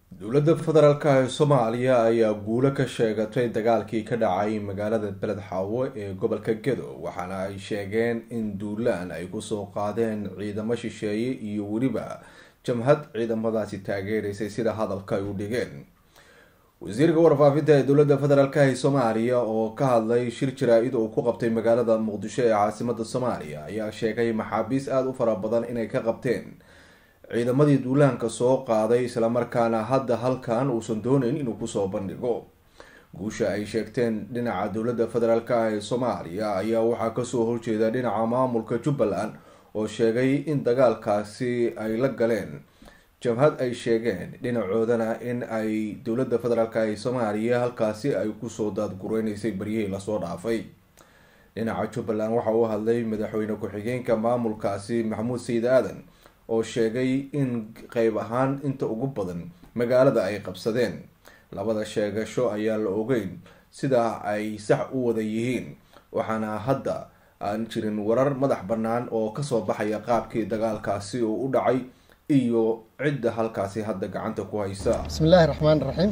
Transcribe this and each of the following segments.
dowladda federaalka ee soomaaliya ayaa guulo ka sheegatay dagaalkii ka dhacay magaalada beled xaawo ee gobolka gedo waxaana ay sheegeen in duulaan ay kusoo qaadeen ciidamo shisheeye iyo weliba jamhad ciidamadaasi taageeraysay sida hadalka ay u dhigeen wasiirka warfaafinta ee dowladda federaalk ee soomaaliya oo ka hadlay shir jaraa-id uu ku qabtay magaalada muqdisho ee caasimada soomaaliya ayaa sheegay maxaabiis aada u fara badan inay ka qabteen ciidamadii duulaanka soo qaaday islamarkaana hadda halkan uusan dooneyn inuu kusoo bandhigo guusha ay sheegteen dhinaca dowladda federaalk ee soomaaliya ayaa waxaa kasoo horjeeda dhinaca maamulka jubbaland oo sheegay in dagaalkaasi ay la galeen jabhad ay sheegeen dhinacoodana in ay dowladda federaalk ee soomaaliya halkaasi ay kusoo daadgureyneysay baryihii lasoo dhaafay dhinaca jubbaland waxa uu hadlay madaxweyne ku-xigeenka maamulkaasi maxamuud sayid aadan oo sheegay in qeyb ahaan inta ugu badan magaalada ay qabsadeen labada sheegasho ayaan la ogeyn sida ay sax u wada yihiin waxaana hadda aan jirin warar madax bannaan oo kasoo baxaya qaabkii dagaalkaasi uu u dhacay iyo cidda halkaasi hadda gacanta ku haysa bismi illaahi raxmaan raxiim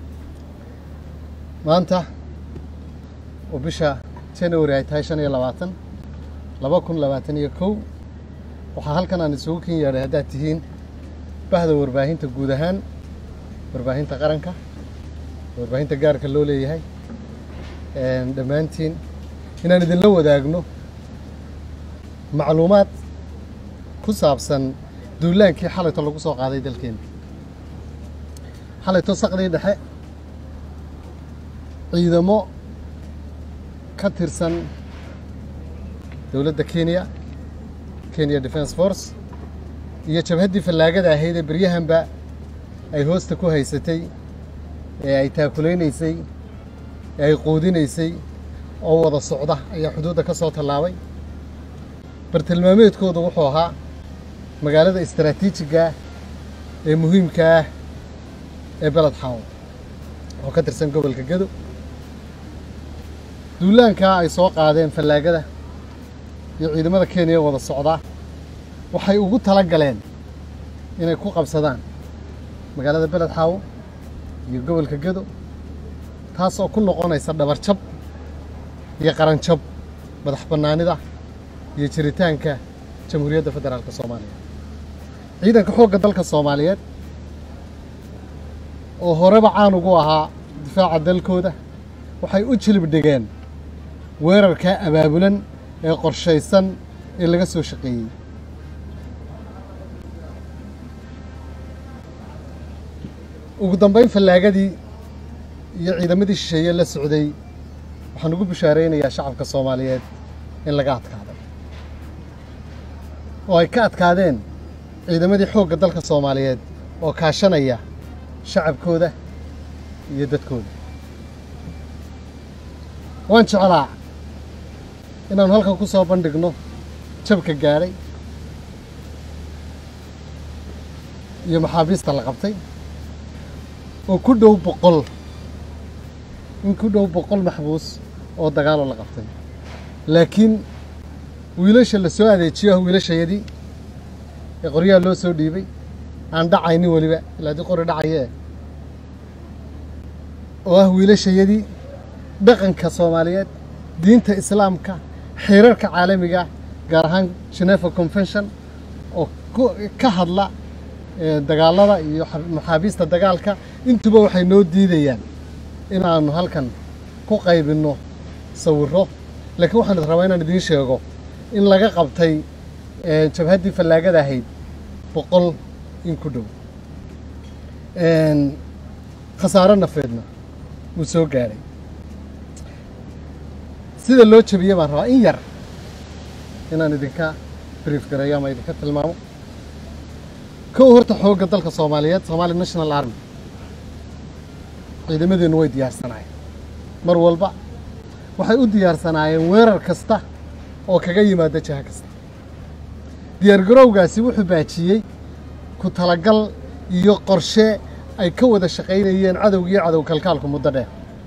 maanta oo bisha january ay tahay shan iyo labaatan laba kun labaatan iyo kow waxaa halkan aan isugu ken yeedhay haddaad tihiin bahda warbaahinta guud ahaan warbaahinta qaranka warbaahinta gaarka loo leeyahay dhammaantiin inaan idinla wadaagno macluumaad ku saabsan duulaankii xalayto lagu soo qaaday dalkeena xalayto saqdii dhexe ciidamo ka tirsan dowladda kenya kenya defence force iyo jabhaddii fallaagada ahayd ee beryahanba ay hoosta ku haysatay ee ay taakulaynaysay ee ay quudinaysay oo wada socda ayaa xuduudda ka soo tallaabay bartilmaameedkooda wuxuu ahaa magaalada istaraatiijiga ah ee muhiimka ah ee beled xaawo oo ka tirsan gobolka gedo duulaankaa ay soo qaadeen fallaagada iyo ciidamada kenya wada socdaa waxay ugu tala galeen inay ku qabsadaan magaalada beled xaawo iyo gobolka gedo taas oo ku noqonaysa dhabarjab iyo qaranjab madax bannaanida iyo jiritaanka jamhuuriyadda federaalka soomaaliya ciidanka xoogga dalka soomaaliyeed oo horeba caan ugu ahaa difaaca dalkooda waxay u jilib dhigeen weerarkaa abaabulan ee qorshaysan ee laga soo shaqeeyey ugu dambeyn fallaagadii iyo ciidamadii shisheeye la socday waxaan ugu bishaaraynayaa shacabka soomaaliyeed in laga adkaaday oo ay ka adkaadeen ciidamadii xoogga dalka soomaaliyeed oo kaashanaya shacabkooda iyo dadkooda waan jeclaa inaanu halkan ku soo bandhigno jabka gaadhay iyo maxaabiista la qabtay oo ku dhow boqol in ku dhow boqol maxbuus oo dagaaloo la qabtay laakiin wiilasha la soo adeejiyo ah wiilashayadii ee qoryaha loo soo dhiibay aan dhacaynin weliba ilaa dii qori dhacayee oo ah wiilashayadii dhaqanka soomaaliyeed diinta islaamka xeerarka caalamiga gaar ahaan geneva convention oo ka hadla dagaalada iyo maxaabiista dagaalka intuba waxay noo diidayaan inaanu halkan ku qaybinno sawirro laakiin waxaan rabaa inaan idiin sheego in laga qabtay jabhaddii fallaagada ahayd boqol in ku dhow khasaaro nafeedna wuu soo gaadhay sida loo jabiyey baan rabaa in yar inaan idinka brief gareeyo ama idinka tilmaamo kow horta xoogga dalka soomaaliyeed somaali national army ciidamadeennu way diyaarsanaayeen mar walba waxay u diyaarsanaayeen weerar kasta oo kaga yimaada jaha kasta diyaargarowgaasi wuxuu baajiyey ku talagal iyo qorshe ay ka wada shaqaynayeen cadowga iyo cadow kalkaalku muddo dheer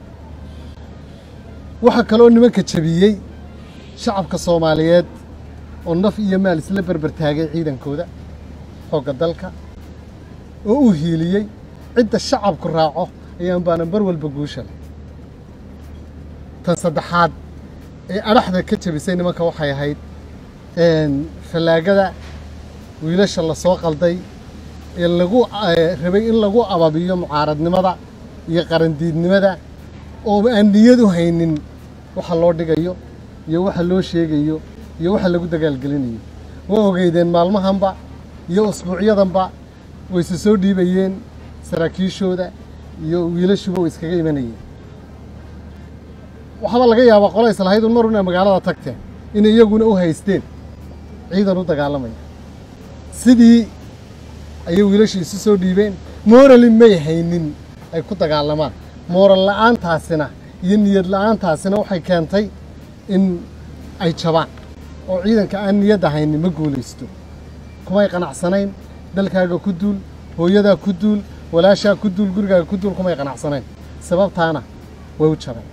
waxaa kaloo nimanka jabiyey shacabka soomaaliyeed oo naf iyo maal isla berber taagay ciidankooda xoogga dalka oo u hiiliyey cidda shacabku raaco ayaan baana mar walba guusha leh tan saddexaad ee adhaxda ka jebisay nimanka waxay ahayd fallaagada wiilasha la soo qalday ee lagu rabay in lagu ababiyo mucaaradnimada iyo qarandiidnimada oo aan niyad u haynin waxa loo dhigayo iyo waxa loo sheegayo iyo waxa lagu dagaalgelinayo waa ogeydeen maalmahanba iyo usbuucyadanba wayse soo dhiibayeen saraakiishooda iyo wiilashuba way iskaga imanayeen waxaaba laga yaabaa qola islahayd un mar una magaalada tagteen inay iyaguna u haysteen ciidan u dagaalamaya sidii ayay wiilashii isu soo dhiibeen morali may haynin ay ku dagaalamaan mooral la'aantaasina iyo niyad la'aantaasina waxay keentay in ay jabaan oo ciidanka aan niyadda haynin ma guulaysto kumay qanacsanayn dalkaaga ku duul hooyadaa ku duul walaashaa ku duul gurigaaga ku duul kumay qanacsanayn sababtaana way u jabeen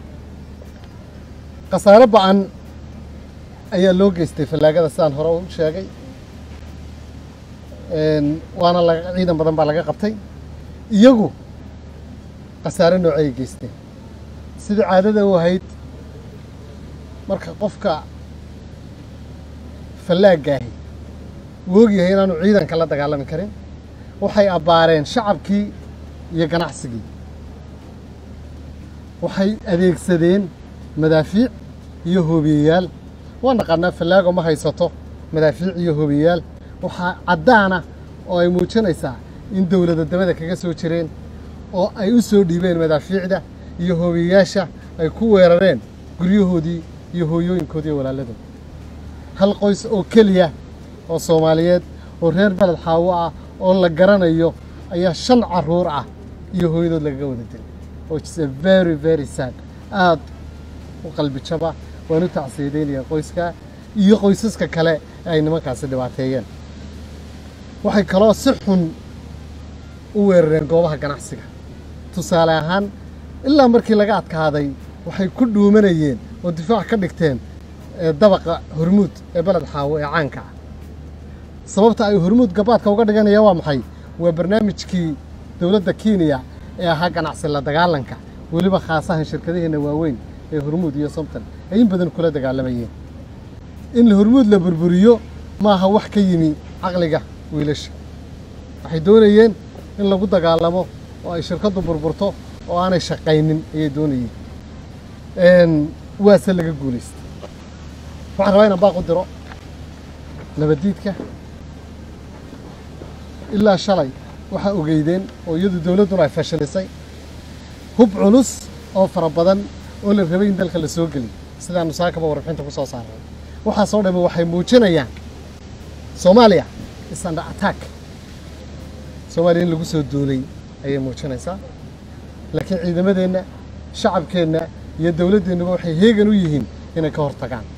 khasaare ba'an ayaa loo geystay fallaagada sidaan hore u sheegay waana laga ciidan badan baa laga qabtay iyagu khasaare noocay geysteen sidii caadada u ahayd marka qofka fallaagaahi uu ogyahay inaanu ciidanka la dagaalami karin waxay abbaareen shacabkii iyo ganacsigii waxay adeegsadeen madaafiic iyo hoobiyeyaal waa naqaanaa fallaago ma haysato madaafiic iyo hoobiyeyaal waxaa caddaana oo ay muujinaysaa in dowlada dabada kaga soo jireen oo ay u soo dhiibeen madaafiicda iyo hoobiyeyaasha ay ku weerareen guryahoodii iyo hooyooyinkoodii walaaladooda hal qoys oo keliya oo soomaaliyeed oo reer beled xaawo ah oo la garanayo ayaa shan carruur ah iyo hooyadood lagaga wada dilay which is a very very sad aad u qalbi jaba waan u tacsiyadeynaya qoyska iyo qoysaska kale ee ay nimankaasi dhibaateeyeen waxay kaloo si xun u weerareen goobaha ganacsiga tusaale ahaan ilaa markii laga adkaaday waxay ku dhuumanayeen oo difaac ka dhigteen dabaqa hormuud ee beled xaawo ee caanka ah sababta ay hormuud gabaadka uga dhiganayaan waa maxay waa barnaamijkii dowladda kenya ee ahaa ganacsi la dagaalanka weliba khaasahan shirkadaheena waaweyn ee hormuud iyo somton ay in badan kula dagaalamayeen in hormuud la burburiyo maaha wax ka yimi caqliga wiilasha waxay doonayeen in lagu dagaalamo oo ay shirkaddu burburto oo aanay shaqaynin ayay doonayeen waase laga guulaystay waxaan rabaa inaan baaq u diro nabaddiidka ilaa shalay waxaa ogeydeen oo iyadu dowladduna ay fashilisay hub culus oo fara badan oo la rabay in dalka la soo geliy sidaanu saakaba warbixinta ku soo saaray waxaasoo dhamme waxay muujinayaan soomaaliya is under attack soomaaliya in lagu soo duulay ayay muujinaysaa laakiin ciidamadeenna shacabkeenna iyo dowladdeennuba waxay heegan u yihiin inay ka hortagaan